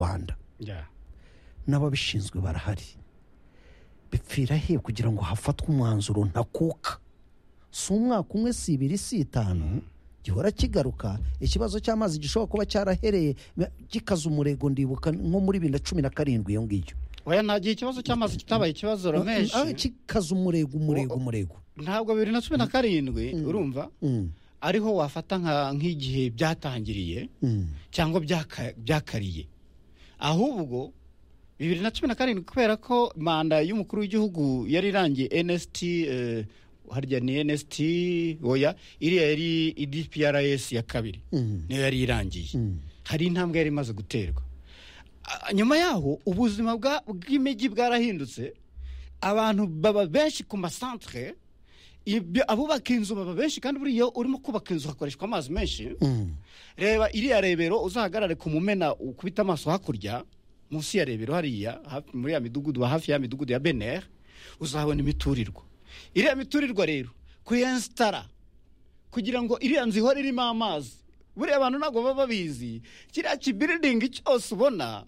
rwanda n'ababishinzwe barahari bipfira he kugira ngo hafatwe umwanzuro ntakuka si umwaka umwe si ibiri si itanu gihora kigaruka ikibazo cy'amazi gishobora kuba cyarahereye gikaza umurego ndibuka nko muri bibiri na cumi na karindwi iyo ngiyo oya nta gihe ikibazo cy'amazi kitabaye ikibazo Ah, romeshi kikaza umurego umurego umurego ntabwo bibiri na cumi na karindwi urumva Mm, ariho wafata nka- nk'igihe byatangiriye mm. cyangwa byaka- byakariye ahubwo bibiri na cumi na karindwi kubera ko manda y'umukuru w'igihugu yari irangiye nsT eh, harya ni nsT oya iriya yari idprs ya kabiri Mm. niyo yari irangiye hari intambwe yari imaze guterwa Ah, nyuma yaho ubuzima bwa- bw'imijyi bwarahindutse abantu baba benshi ku masantere ibyo- abubaka inzu baba benshi kandi buriya urimo kubaka inzu hakoreshwa amazi menshi Mm. reba iriya rebero uzahagarare ku mumena ukubita amaso hakurya munsi ya rebero hariya hafi- muri ya midugudu hafi ya midugudu ya beneri uzahabona imiturirwa iriya miturirwa rero kuyensitara kugira ngo iriya nzu ihore irimo amazi buriya abantu ntabwo baba babizi kiriya kibiridingi cyose ubona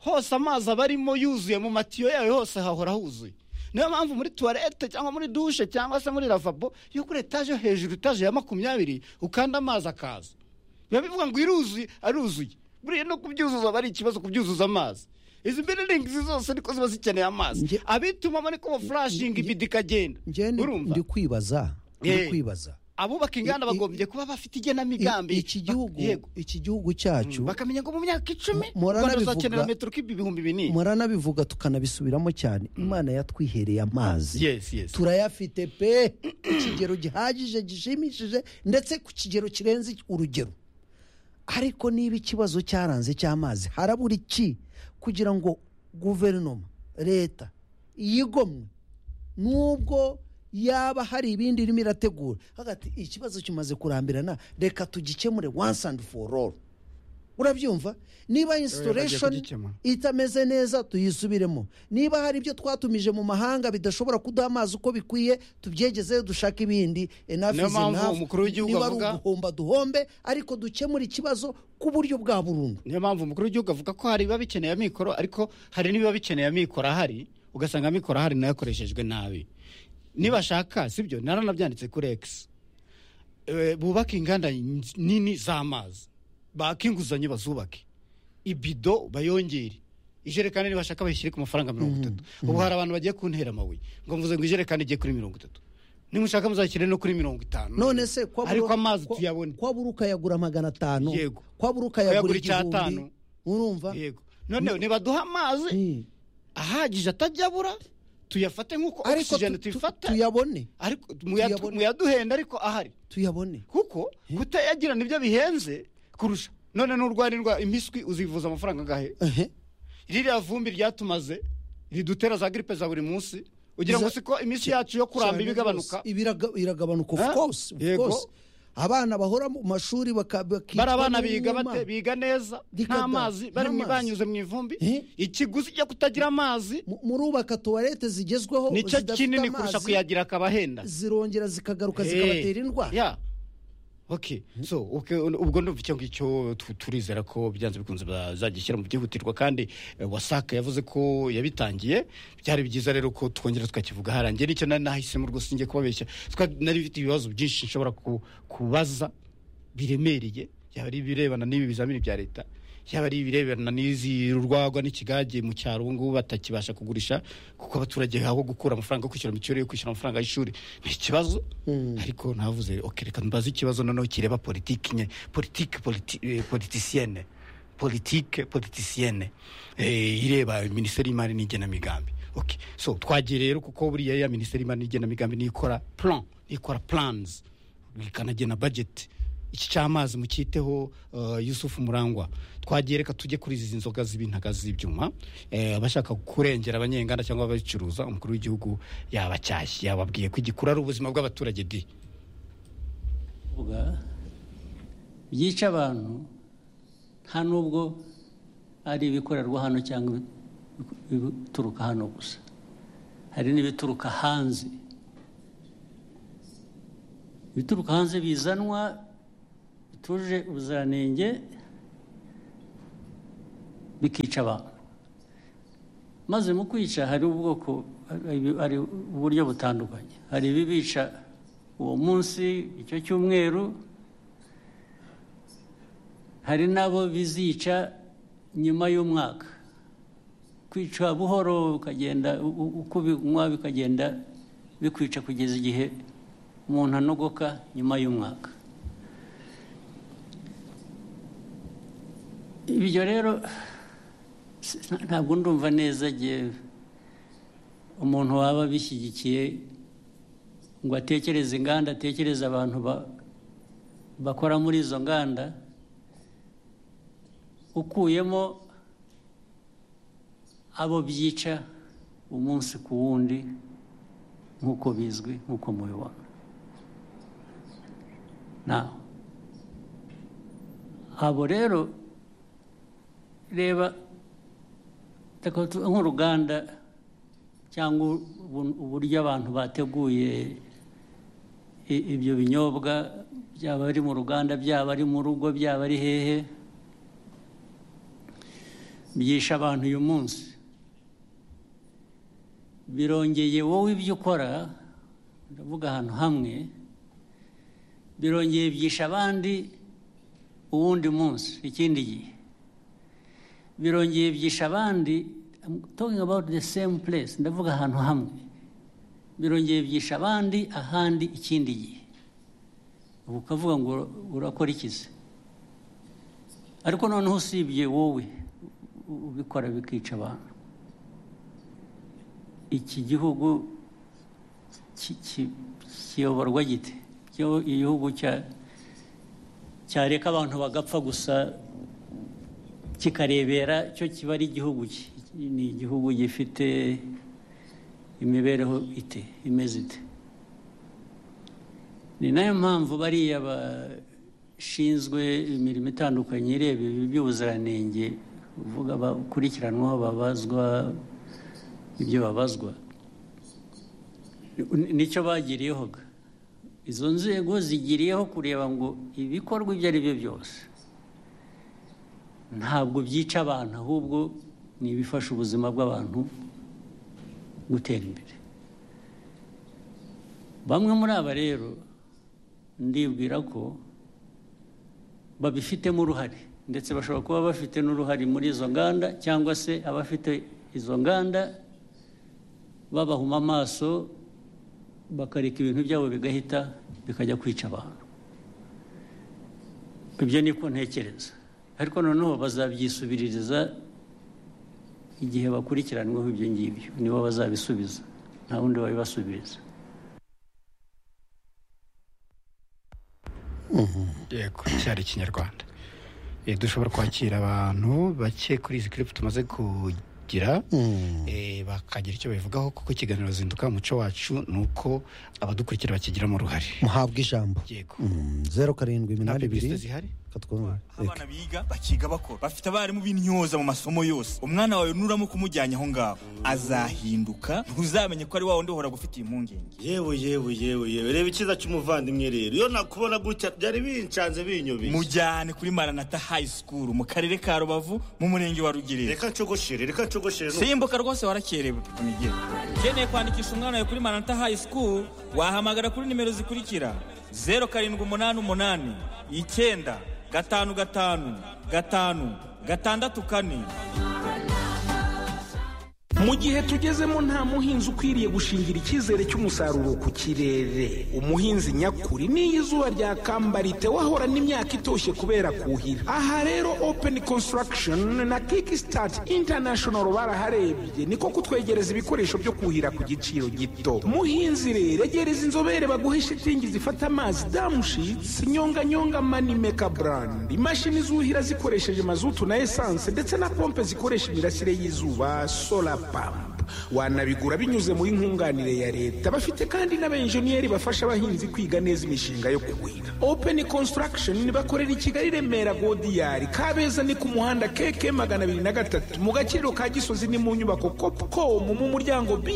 hose amazi aba arimo yuzuye mu matiyo yayo hose hahora huzuye niyo mpamvu muri tuwarete cyangwa muri dushe cyangwa se muri ravabo yo kuri etaje yo hejuru etaje ya makumyabiri ukanda amazi akaza biba bivuga ngo iruzuye aruzuye buriya no kubyuzuza aba ari ikibazo kubyuzuza amazi izi biridingizi zose niko ziba zikeneye amazi Nge- abitumamo niko furashinga ibidi ikagenda njye ndi- urumva ndi kwibaza ndi Eh. kwibaza abubaka inganda I- i- bagombye kuba bafite I- igenamigambi iki gihugu Bak- yego iki gihugu cyacu bakamenya ngo mu myaka icumi Mu- muhora rwanda nabivuga- uzakenera metero kibi ibihumbi binini muranabivuga tukanabisubiramo cyane imana yatwihereye amazi yes yes turayafite pe ku kigero gihagije gishimishije ndetse ku kigero kirenze urugero ariko niba ikibazo cyaranze cy'amazi harabura iki kugira ngo guverinoma leta yigomwe nubwo yaba hari ibindi irimo irategura hagati ikibazo kimaze kurambirana reka tugikemure once and for all urabyumva niba installation kugikemura. itameze neza tuyisubiremo niba hari ibyo twatumije mu mahanga bidashobora kuduha amazi uko bikwiye tubyegezeyo dushake ibindi enough Niyo is mpamvu enough. umukuru w'igihugu niba ari avuga- uguhomba duhombe ariko dukemure ikibazo ku buryo bwa burundu niyo mpamvu umukuru w'igihugu avuga ko hari ibiba bikeneye amikoro ariko hari n'ibiba bikeneye amikoro ahari ugasanga amikoro ahari nayo yakoreshejwe nabi nibashaka sibyo naranabyanditse kuri egisi Eh, bubake inganda nini z'amazi baka inguzanyo bazubake ibido bayongere ijerekani nibashaka bayishyire ku mafaranga mirongo itatu ubu hari abantu bagiye kuntera amabuye ngo mvuze ngo ijerekani igiye kuri mirongo itatu nimushaka muzashyire no kuri mirongo itanu none se kwa buru- ariko amazi kwa- tuyabone kwa buri ukayagura magana atanu Yego. kwa buri ukayagura Ukayagura icyatanu. igihumbi urumva yego noneho nibaduha amazi Mm. ahagije atajya abura tuyafate nk'uko ariko tu- ogisijeni tu- tuyifata tuyabone ariko muyadu- tuyabone. muyaduhenda ariko ahari tuyabone kuko kutayagira nibyo bihenze kurusha none n'urwara indwara impiswi uzivuza amafaranga angahe ehe ririya vumbi ryatumaze ridutera za gripe za buri munsi ugira ngo Iza- siko iminsi yacu yo kuramba iba Cyane igabanuka rwose. Ibiraga- iragabanuka of Ah, course of yego. course. abana bahora mu mashuri baka- bakicwa bari abana biga n'inyuma. bate biga neza Dikada, nta mazi bari nta mazi. banyuze mu ivumbi Eh? ikiguzi cyo kutagira amazi Mu- murubaka tuwarete zigezweho nicyo zidafite kinini kurusha amazi, kuyagira akabahenda zirongera zikagaruka Eh, zikabatera indwara yeah. Okay. So, okay, un- ubwo ndumva icyo ngicyo tu- turizera ko byanze bikunze bazagishyira mu byihutirwa kandi eh, wasaka yavuze ko yabitangiye byari byiza rero ko twongera tukakivuga harangiye nicyo nari nahisemo rwose njye kubabeshya Twa- nari bifite ibibazo byinshi nshobora ku- kubaza biremereye yaba ari ibirebana n'ibi bizamini bya leta yaba ari ibirebana n'izi urwagwa n'ikigage mu cyaro ubu ngubu batakibasha kugurisha kuko abaturage aho gukura amafaranga yo kwishyura mituweli yo kwishyura amafaranga y'ishuri ni ikibazo ariko navuze ok reka mbaze ikibazo noneho kireba politiki nye politiki politi, eh, politisiyene politike politisiyene eh, ireba minisiteri y'imari n'igenamigambi ok so twagiye rero kuko buriya ya minisiteri y'imari n'igenamigambi nikora plan nikora plans ikanagena budget iki cy'amazi mucyiteho uh, yusufu murangwa twagiye reka tujye kuri izi nzoga z'ibintaga z'ibyuma eh, abashaka kurengera abanyenganda cyangwa ababicuruza umukuru w'igihugu yabacyashye yababwiye ko igikuru ari ubuzima bw'abaturage di kuvuga byica abantu nta nubwo ari ibikorerwa hano cyangwa ibituruka hano gusa hari n'ibituruka hanze ibituruka hanze bizanwa bituje ubuziranenge bikica abantu maze mu kwica hari ubwoko hari- hari uburyo butandukanye hari ibibica uwo munsi icyo cyumweru hari n'abo bizica nyuma y'umwaka kwica buhoro ukagenda u- u- uko ubinywa bikagenda bikwica kugeza igihe umuntu anogoka nyuma y'umwaka ibyo rero si- nta- ntabwo ndumva neza igihe umuntu waba abishyigikiye ngo atekereze inganda atekereze abantu ba- bakora muri izo nganda ukuyemo abo byica umunsi ku wundi nk'uko bizwi nk'uko mubibona nawe abo rero reba reka tu- nk'uruganda cyangwa ubu- uburyo abantu bateguye i- ibyo binyobwa byaba ari mu ruganda byaba ari mu rugo byaba ari hehe byisha abantu uyu munsi birongeye wowe ibyo ukora ndavuga ahantu hamwe birongeye byisha abandi uwundi munsi ikindi gihe birongeye byisha abandi I'm talking about the same place ndavuga ahantu hamwe birongeye byisha abandi ahandi ikindi gihe ubu ukavuga ngo urakora ikizi ariko noneho usibye wowe u- ubikora bikica abantu iki gihugu ki- ki- kiyoborwa gite Kiyo- igihugu cya cyareka abantu bagapfa gusa kikarebera cyo kiba ari igihugu ki- ni igihugu gifite imibereho ite imeze ite ni nayo mpamvu bariya bashinzwe imirimo itandukanye ireba ibi by'ubuziranenge uvuga bakurikiranwaho babazwa ibyo babazwa Ni- nicyo bagiriyeho ga. izo nzego zigiriyeho kureba ngo ibikorwa ibyo ari byo byose ntabwo byica abantu ahubwo ni ibifasha ubuzima bw'abantu gutera imbere bamwe muri aba rero ndibwira ko babifitemo uruhare ndetse bashobora kuba bafite n'uruhare muri izo nganda cyangwa se abafite izo nganda babahuma amaso bakareka ibintu byabo bigahita bikajya kwica abantu ibyo niko ntekereza ariko noneho bazabyisubiririza igihe bakurikiranweho ibyo ngibyo nibo bazabisubiza nta wundi wabibasubiriza yego cyari ikinyarwanda Eh, dushobora kwakira abantu bake kuri izi kiripu tumaze kugira eh, bakagira icyo babivugaho kuko ikiganiro zinduka umuco wacu ni uko abadukurikira bakigiramo uruhare muhabwa ijambo yego Mm, zeru karindwi nta iminani pibisite ibiri zihari katwa abana biga bakiga bakora bafite abarimu b'intyoza mu masomo yose umwana wawe nuramo kumujyanye aho ngaho azahinduka ntuzamenye ko ari wa wundi uhora gufitiye impungenge yewe yewe yewe yewe reba icyiza cy'umuvandimwe rero iyo nakubona gutya byari bincanze binyobeye mujyane kuri maranata hayi sikuru mu karere ka rubavu mu murenge wa rugerero reka ncogoshere reka ncogoshere n'ubu. simbuka rwose warakerewe migero ukeneye kwandikisha umwana wawe kuri maranata hayi sikuru wahamagara kuri nimero zikurikira zeru karindwi umunani umunani icyenda gatanu gatanu gatanu gatandatu kane mu gihe tugezemo nta muhinzi ukwiriye gushingira icyizere cy'umusaruro ku kirere umuhinzi nyakuri n'iyo izuba ryakambariye wahorana imyaka itoshye kubera kuhira aha rero open construction na kickstart international baraharebye niko kutwegereza ibikoresho byo kuhira ku giciro gito muhinzi rero egereza inzobere baguhe shitingi zifata amazi damushitsi nyonganyonga manimeka brand imashini zuhira zikoresheje mazutu na esanse ndetse na pompe zikoresha imirasire y'izuba solar pump wanabigura binyuze muri nkunganire ya leta bafite kandi n'abenjeniyeri bafasha abahinzi kwiga neza imishinga yo kuhira open construction bakorera i kigali remera godiyari kabeza ni ku muhanda keke magana abiri na gatatu mu gaciro ka gisozi ni mu nyubako copcom mu muryango br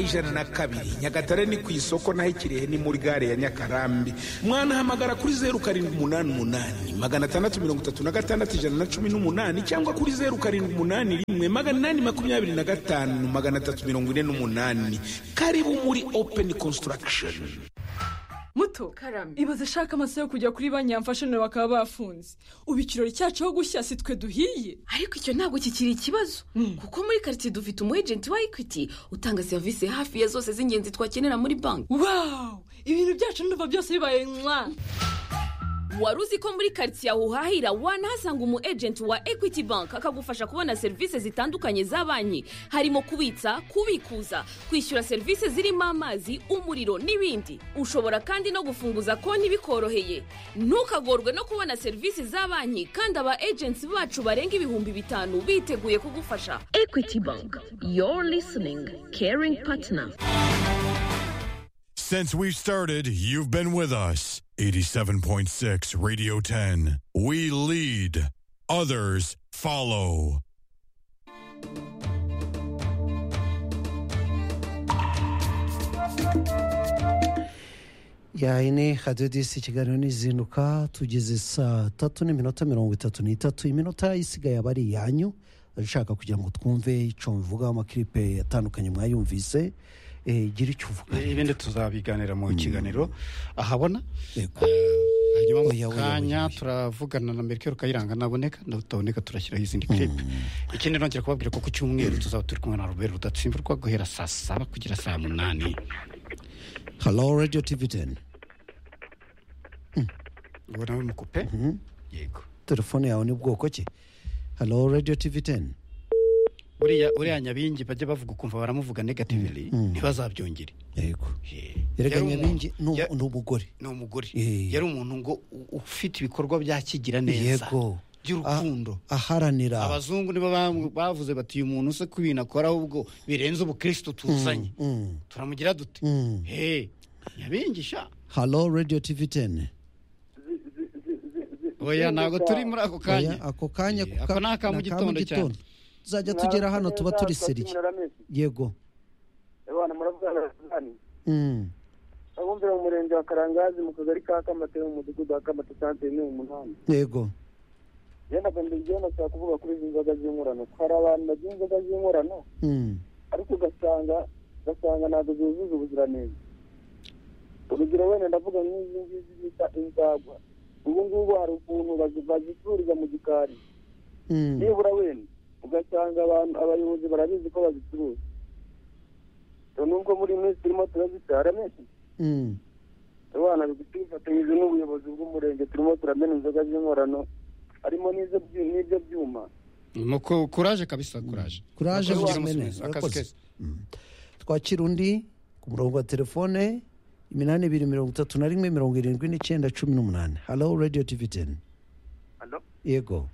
ijana na kabiri nyagatare ni ku isoko naho ikirehe ni muri gare ya nyakarambi mwanahamagara kuri zeru karindwi umunani umunani magana atandatu mirongo itatu na gatandatu ijana na cumi n'umunani cyangwa kuri zeru karindwi umunani rimwe magana inani makumyabiri na gatanu magana atatu mirongo ine n'umunani karibu muri open construction muto karame ibaze ashaka amaso yo kujya kuri banki yamfashije bakaba bafunze ubu ikirori cyacu cyo gushya si twe duhiye ariko icyo ntabwo kikiri ikibazo kuko muri karitsiye dufite umu ejenti wa ekwiti utanga serivisi hafi ya zose z'ingenzi twakenera muri banki wawu ibintu byacu ndumva byose bibaye mwa wari uzi ko muri karitsiye aho uhahira wanahasanga umu ejenti wa ekwiti banki akagufasha kubona serivisi zitandukanye za banki harimo kubitsa kubikuza kwishyura serivisi zirimo amazi umuriro n'ibindi ushobora kandi no gufunguza konti bikoroheye ntukagorwe no kubona serivisi za banki kandi aba ejenti bacu barenga ibihumbi bitanu biteguye kugufasha ekwiti banki yoru lisiningi keringi patina Since we started, you've been with us. 87.6 Radio 10. We lead, others follow. yayine hadodisi ikiganiro n'izinduka tugeze saa tatu n'iminota mirongo itatu n'itatu iminota isigaye aba ari iyanyu ushaka kugira ngo twumve icyo mvuga amakiripe atandukanye mwayumvise eh, gira icyo uvuga ibindi tuzabiganira mu kiganiro ahabona Yego. Ah, hanyuma mu Oya, oya, oya, kanya turavugana na merikeri kayiranga naboneka nataboneka turashyiraho izindi kiripe ikindi nongera kubabwira ko ku cyumweru tuzaba turi kumwe na robert rudatsimburwa guhera saa saba kugera saa munani halo radiyo tivi teni ubona we mukupe yego telefone yawe ni bwoko ki halo radiyo tivi teni buriya uriya nyabingi bajya bavuga ukumva baramuvuga negatively ntibazabyongere yego Eh, erega yari umu- nyabingi ni ya- umu- ni umugore ni umugore Eh. yari umuntu ngo u- ufite ibikorwa bya kigira neza yego by'urukundo Ah- aharanira abazungu nibo bam- bavuze bati uyu muntu se ko ibintu akora ahubwo birenze ubukristo tuzanye Mm. turamugira dute Mm. he nyabingisha halo radiyo tivi teni oya ntabwo turi muri ako kanya oya ako kanya Eh, ako ni aka mu gitondo cyane tuzajya tugera hano tuba turi seriye yego abana muravuga sudani Mm. abumvira mu murenge wa karangazi mu kagari ka kamate mu mudugudu wa kamate santere ni umunani yego yenda mbere igihe nashaka kuvuga kuri izi nzoga z'inkorano hari abantu bagira inzoga z'inkorano Mm. ariko ugasanga ugasanga ntabwo zuzuza ubuziranenge urugero wenda ndavuga nk'izi ngizi bita inzagwa ubu ngubu hari ukuntu bazi- bazicururiza mu gikari Mm. nibura wenda ugasanga abantu abayobozi barabizi ko bazicuruza nubwo muri iyi minsi turimo turazitara menshi Mm. abana tubifatanyije n'ubuyobozi bw'umurenge turimo turamena inzoga z'inkorano harimo n'izo byu- n'ibyo byuma Nuko kuraje kabisa kuraje kuraje Murakoze, muri ugira umunsi mene mwiza. Akazi Urakoze. keza. Mm. twakira undi ku murongo wa telefone iminani ibiri mirongo itatu na rimwe mirongo irindwi n'icyenda cumi n'umunani halo radiyo tivi teni Halo? yego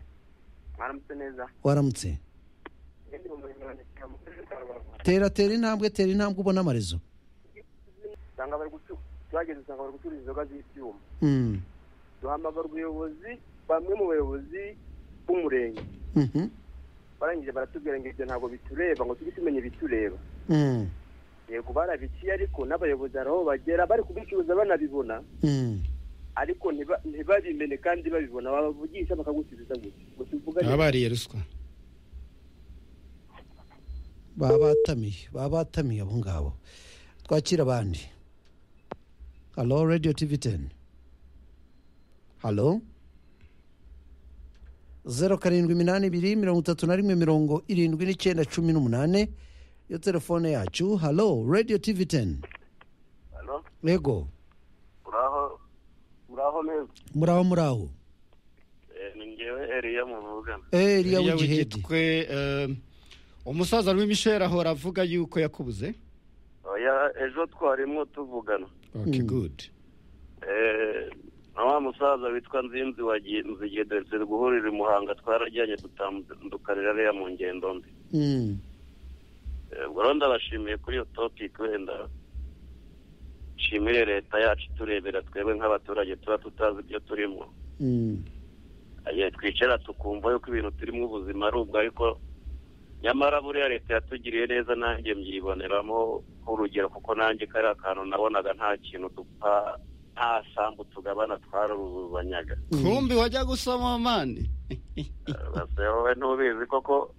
mwaramutse neza waramutse tera tera intambwe tera intambwe ubona amarezo usanga bari gucu- tuhageze usanga bari gucuruza inzoga z'ibyuma Mm. duhamagara ubuyobozi bamwe mu bayobozi b'umurenge Mhm. barangije baratubwira ngo ibyo ntabwo bitureba ngo tujye tumenya ibitureba Mm. yego barabiciye ariko n'abayobozi hari aho bagera bari kubicuruza banabibona Mm. ariko ntiba- ntibabimene kandi babibona babavugisha bakagusubiza gusa ngo tuvuga baba bariye ruswa baba batamiye baba batamiye abo ngabo twakira abandi halo radiyo tivi teni halo zeru karindwi iminani ibiri mirongo itatu na rimwe mirongo irindwi n'icyenda cumi n'umunani iyo telefone yacu halo radiyo tivi teni Halo? yego muraho muraho neza muraho muraho ni ngewe eriya muvugana Eh, iriya Uriya w'igihedi w'igitwe eh, umusaza w'imisheri ahora avuga yuko yakubuze oya ejo twarimo tuvugana okay good Eh, na wa musaza witwa nzinzi wa Gi- nzige duherutse guhurira i muhanga twarajyanye dutandukanira ariya mu ngendo mbi Mm. ubwo rero ndabashimiye kuri iyo topiki wenda nshimire leta yacu turebera twebwe nk'abaturage tuba tutazi ibyo turimo igihe twicara tukumva yuko ibintu turimo ubuzima ari ubwo ariko nyamara buriya leta yatugiriye neza nanjye mbyiboneramo nk'urugero kuko nanjye kariya kantu nabonaga nta kintu dupfa nta sambu tugabana twaruzuzanyaga kumbi wajya gusoma mani basi wowe ntubizi koko